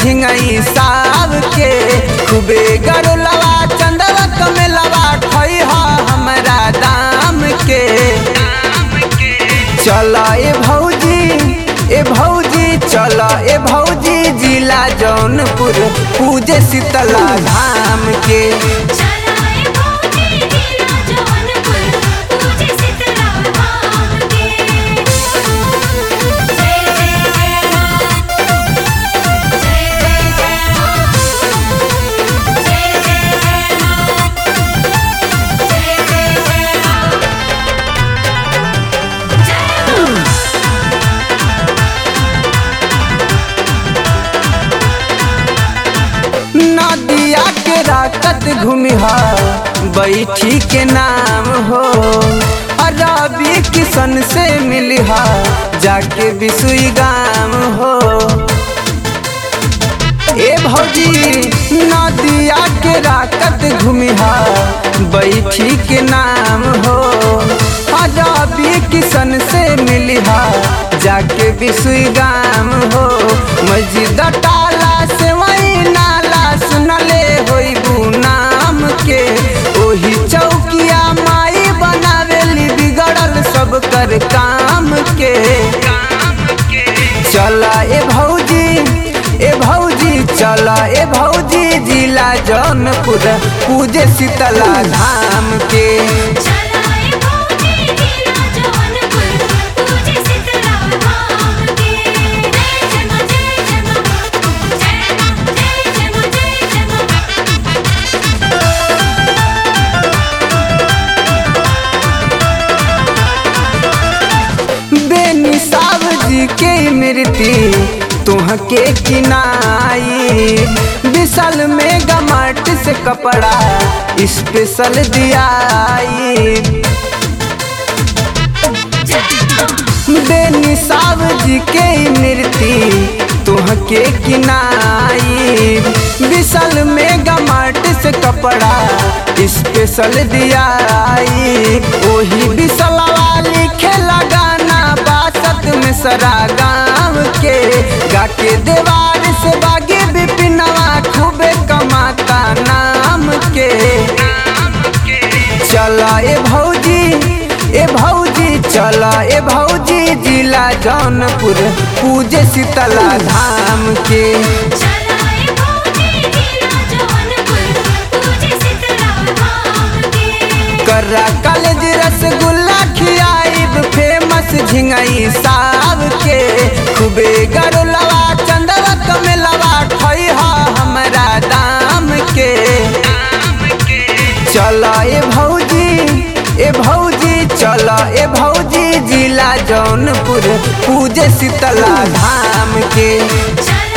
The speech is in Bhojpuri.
झिंगई साव के खूबे गरुलवा चंदवा कमेलवा खई हमरा दाम के चल ए भौजी ए भौजी चल ए भौजी जिला जौनपुर पूजे शीतला धाम के चलाए भौजी जिला जौनपुर पूजे शीतला धाम के जय जय जय मां जय जय जय मां जय जय जय मां जय जय जय मां नदिया के राकत घूमिहा बैठी के नाम हो रवि किशन से मिलिहा जाके बिसुई गाम हो ए भौजी नदिया के राकत घूमिहा बैठी के नाम हो रवि किशन से मिलिहा जाके बिसुई गाम हो मस्जिद टाला से वही नाला सुनले होइबू नाम के ओही चौकिया माई बनावेली बिगड़ल सब कर काम के चला ए भौजी ए भौजी चला ए भौजी जिला जौनपुर पूजे शीतला धाम के चलाए भौजी जिला जौनपुर पूजे शीतला धाम के जय जय मां जय जय मां जय मां जय जय मां जय जय मां बेनिसाब जी के मृति तुहके किनाई विशाल में गमाट से कपड़ा स्पेशल दियाई बेनिसाब जी के मृति तुहके किनाई विशाल में गमाट से कपड़ा स्पेशल दियाई ओही विशलवा लिखे लगाना बासत में सरा गाँव के गाके देवार से बागे बिपिनवा खूबे कमाता नाम के चला ए भौजी ए भौजी चला ए भौजी जिला जौनपुर पूजे शीतला धाम के चलाए भौजी जिला जौनपुर पूजे शीतला धाम के कर्रा कॉलेज रसगुल्ला खियाइब फेमस झिंगई साव के खूबे गरुलवा चंदवा कमेलवा खई हमरा दाम के चल ए भौजी ए भौजी चल ए भौजी जिला जौनपुर पूजे शीतला धाम के चलाए